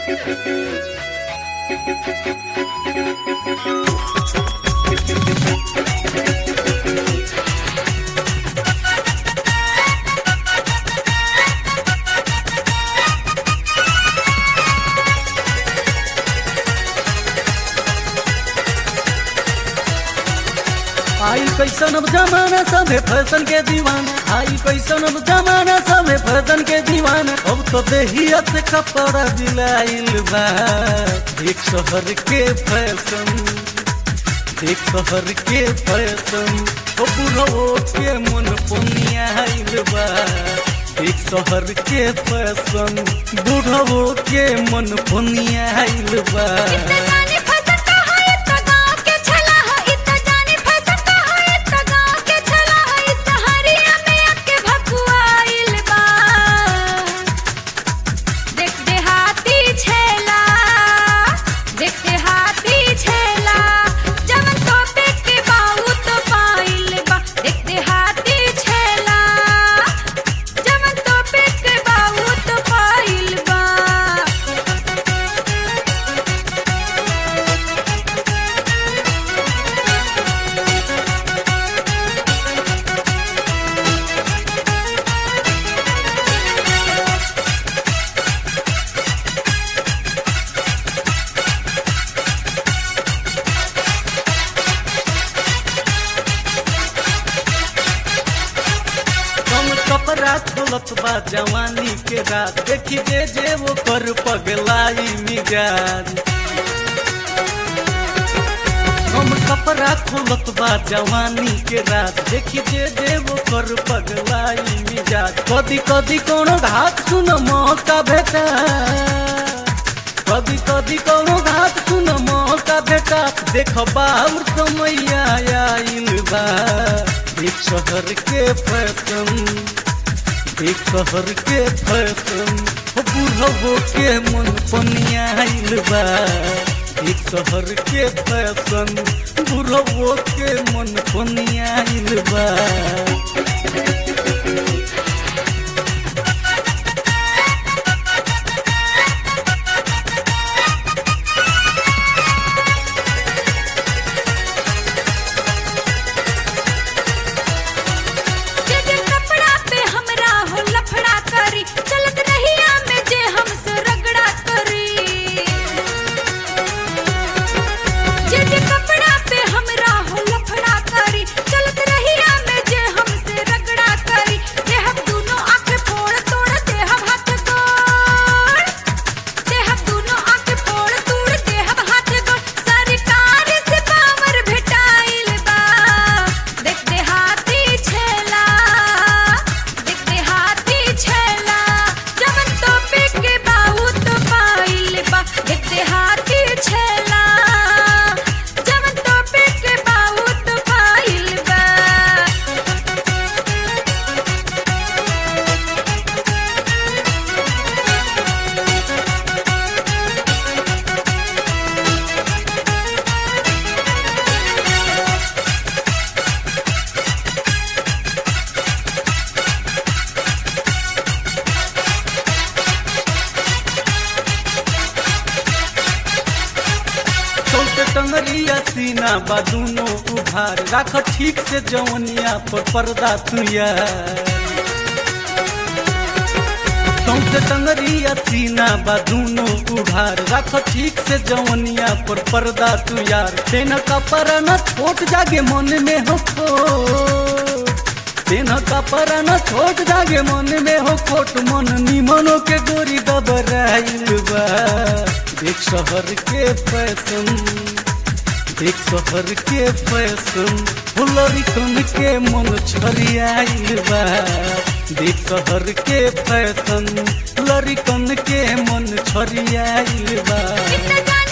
आई कैसन अब जमाना सभे फैशन के दीवान आई कैसन अब जमाना सभे फैशन के दीवान अब तो देहिया से कपड़ा दिलाइल बा एक शहर के फैशन एक शहर के फैशन ओ बुढ़ो के मन पुनियाइल बा एक शहर के फैशन बुढ़ो के मन पुनियाइल बा जानी फैशन का है इतना गाँव के छला है इतना जानी फैशन का है इतना गाँव के छला है इस सहरिया में आके भकुआइल बा देख दे हाथी छेला देख दे हाथी छेला जवन तो पे के बाऊ तो पाइल बा देख दे हाथी छेला जवन तो पे के बाऊ तो पाइल बा कम कपड़ा खोलत बा जवानी के रात देखी जे जे वो कर पगलाई मिजाज कम कपड़ा खोलत बा जवानी के रात देखी जे जे वो कर पगलाई मिजाज कदी कदी कोनो घात सुन मौका भेटा कदी कदी कोनो घात सुन मौका भेटा देख बाउर समय आइल बा एक शहर के फैशन एक शहर के फैशन हो बुढ़बो के मन पनियाइल बा एक शहर के फैशन बुढ़बो के मन पनियाइल बा जे जे कपड़ा पे हमरा हो लफड़ा करी चलत रहिया में जे हमसे रगड़ा करी जे जे कपड़ा पे हमरा हो लफड़ा करी चलत रहिया में जे हमसे रगड़ा करी जे हम दोनों आंख फोड़ तोड़ दे हम हाथ तोड़ दे हम दोनों आंख फोड़ तोड़ दे हम हाथ तोड़ सरकार से पावर भेटाइल बा देख दे हाथी छेला देख दे हाथी छेला जवन तो पे के बाऊ तो पाइल बा देख दे हाथी छेला जवन तो पे के बाऊ तो पाइल बा सौसे टंगरिया सीना बा दूनो उभार राख ठीक से जवनिया पर पर्दा तुया सौसे टंगरिया सीना बा दूनो उभार राख ठीक से जवनिया पर पर्दा तू यार तेन कपड़ा न छोट जागे मन में हो खोट तेन कपड़ा न छोट जागे मन में हो खोट मन निमनो के गोरी दबराइल बा देख शहर के फैशन देख शहर के फैशन फुलरी कन के मन छरियाइल बा देख शहर के फैशन लरी कन के मन छरियाइल बा इतना